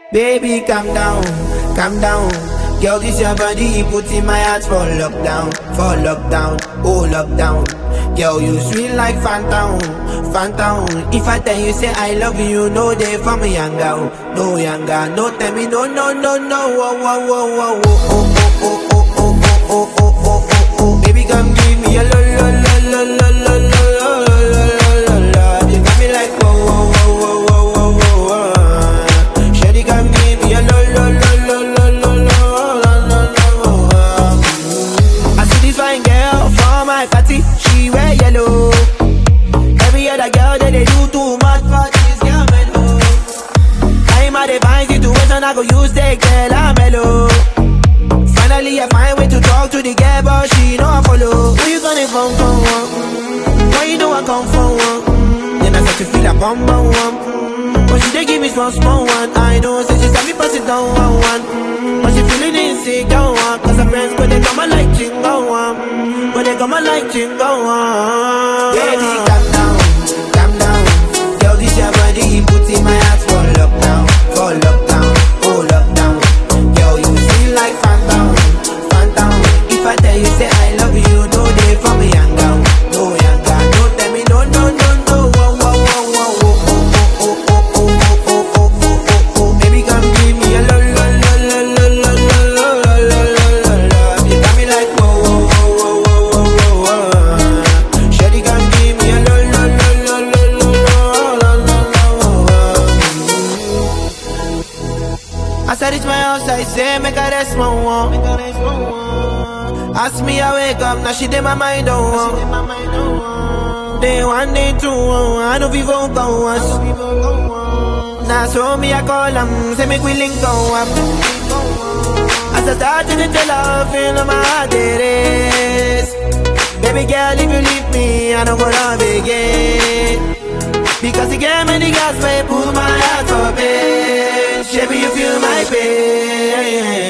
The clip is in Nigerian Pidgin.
Baby, calm down, calm down. Girl, this your body, you put in my heart for lockdown, for lockdown, oh lockdown. Girl, you sweet like phantom, phantom. If I tell you say I love you, no day for me younger, no younger, no tell me no, no, no, no, oh, oh, oh, oh, oh, oh, oh, oh, oh, oh, oh, oh, oh, oh, oh. Baby, come give me a lo, lo, lo, lo, lo, lo, lo, lo, lo, lo, lo. You got me like whoa, whoa, whoa, whoa, whoa, whoa, whoa. Shawty, come give me a lo, lo, lo, lo, lo, lo, lo, lo, lo, lo. I see this fine girl for my party, she wear yellow. Every other girl that they do too much for this girl mellow. I'm at a fine situation, I go use the girl I'm mellow. Finally, I find way to talk to the girl, but she know I follow. Who you gonna phone for? One? Why you know I come for one? Then I start to feel a bum bum one. But she dey give me small small one. I know, say she said me pass it down one one. But she feeling insecure one. Cause her friends, but they come and like chingo one. But they come and like chingo one. Baby, calm down, calm down. Girl, this your body, you put in my heart for lockdown, for lockdown, oh lockdown. Girl, you feel like phantom, phantom. If I tell you say I love you, no day for me younger, no younger. No tell me no, no, no, no. Oh, oh, oh, oh, oh, oh, oh, oh, oh, oh, oh, oh, oh, oh. Baby, come give me a lo, lo, lo, lo, lo, lo, lo, lo, lo, lo, lo, lo. You got me like whoa, whoa, whoa, whoa, whoa, whoa, whoa. Shawty, come give me a lo, lo, lo, lo, lo, lo, lo, lo, lo, lo. As I reach my house, I say, make a rest, my one. Ask me, I wake up, now she did my mind, oh. oh. Day one, day two, oh, I know people go once. Now so me, I call them, say make we link go up. As I start to tell her, feel my heart it is. Baby girl, if you leave me, I don't go love again. Because you gave me the gas, may pull my heart for pain. Baby, you feel my pain.